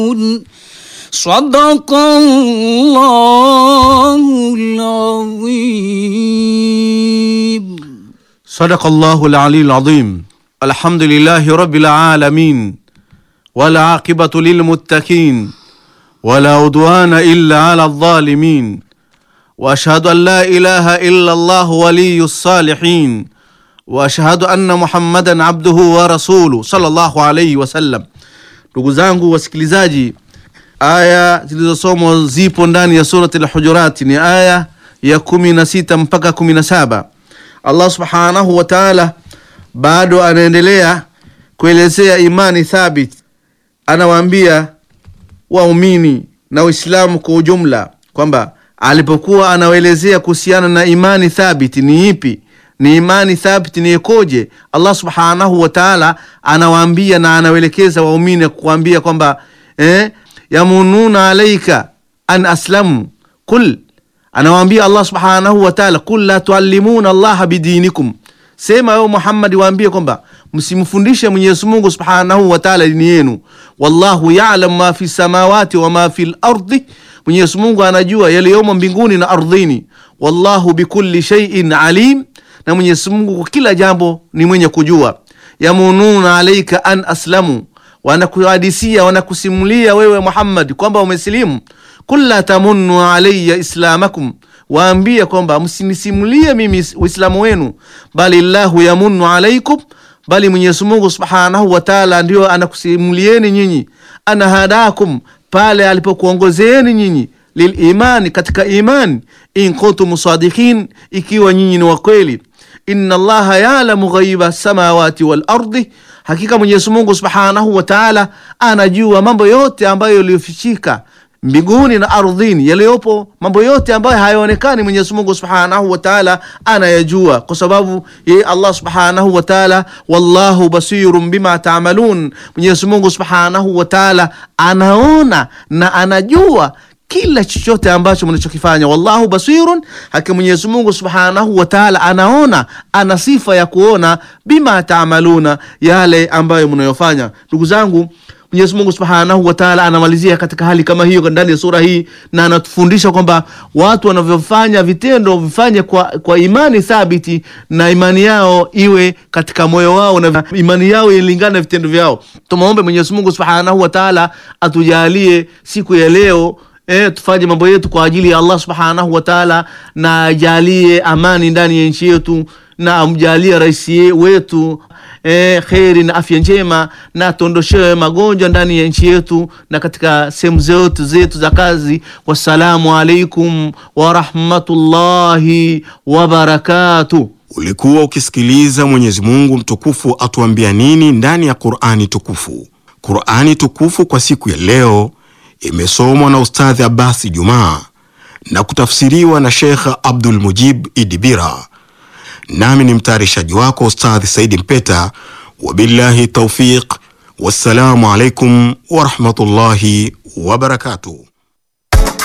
صدق الله العظيم صدق الله العلي العظيم الحمد لله رب العالمين والعاقبة للمتقين ولا عدوان إلا على الظالمين وأشهد أن لا إله إلا الله ولي الصالحين وأشهد أن محمدا عبده ورسوله صلى الله عليه wasallam. Ndugu zangu wasikilizaji, aya zilizosomwa zipo ndani ya surati al-Hujurat, ni aya ya kumi na sita mpaka kumi na saba. Allah subhanahu wa ta'ala bado anaendelea kuelezea imani thabit, anawaambia waumini na Waislamu kwa ujumla kwamba alipokuwa anawaelezea kuhusiana na imani thabiti ni ipi, ni imani thabiti ni ikoje, Allah subhanahu wa ta'ala anawaambia na anawaelekeza waumini kuambia kwamba eh, yamununa alaika an aslamu kul anawaambia Allah subhanahu wa ta'ala, kul la tuallimuna allaha bidinikum, sema wewe Muhammad, waambie kwamba msimfundishe Mwenyezi Mungu subhanahu wa ta'ala dini yenu. Wallahu ya'lam ma fi samawati wa ma fi lardi, Mwenyezi Mungu anajua yaliyomo mbinguni na ardhini. Wallahu bikulli shay'in alim, na Mwenyezi Mungu kwa kila jambo ni mwenye kujua. Yamununa alaika an aslamu, wanakuhadisia wanakusimulia wewe Muhammad kwamba umesilimu Kul la tamunnu alayya islamakum, waambie kwamba msinisimulie mimi uislamu wenu, bali llahu yamunnu alaikum, bali Mwenyezi Mungu subhanahu wa taala ndio anakusimulieni nyinyi, ana hadakum, pale alipokuongozeeni nyinyi lilimani, katika imani, in kuntum sadiqin, ikiwa nyinyi ni wakweli. Inna allaha yalamu ghaiba samawati wal ardi, hakika Mwenyezi Mungu subhanahu wa taala anajua mambo yote ambayo yaliyofichika mbinguni na ardhini, yaliyopo mambo yote ambayo hayaonekani, Mwenyezi Mungu subhanahu wa taala anayajua, kwa sababu yeye Allah subhanahu wa taala, wallahu basirun bima taamalun, Mwenyezi Mungu subhanahu wa taala anaona na anajua kila chochote ambacho mnachokifanya. Wallahu basirun, hakika Mwenyezi Mungu subhanahu wa taala anaona, ana sifa ya kuona, bima taamaluna, yale ambayo mnayofanya. Ndugu zangu Mwenyezi Mungu Subhanahu wa Ta'ala anamalizia katika hali kama hiyo ndani ya sura hii, na anatufundisha kwamba watu wanavyofanya vitendo vifanye kwa, kwa imani thabiti, na imani yao iwe katika moyo wao na imani yao ilingane na vitendo vyao. Tumwombe Mwenyezi Mungu Subhanahu wa Ta'ala atujalie siku ya leo E, tufanye mambo yetu kwa ajili ya Allah subhanahu wa taala, na ajalie amani ndani ya nchi yetu, na amjalie rais wetu e, kheri na afya njema, na atondoshewe magonjwa ndani ya nchi yetu na katika sehemu zote zetu za kazi. Wassalamu alaikum warahmatullahi wabarakatuh. Ulikuwa ukisikiliza Mwenyezi Mungu mtukufu atuambia nini ndani ya Qur'ani tukufu. Qur'ani tukufu kwa siku ya leo imesomwa na Ustadhi Abasi Jumaa na kutafsiriwa na Sheikh Abdul Mujib Idibira, nami ni mtayarishaji wako Ustadhi Saidi Mpeta. Wabillahi taufiq, wassalamu alaikum warahmatullahi wabarakatuh.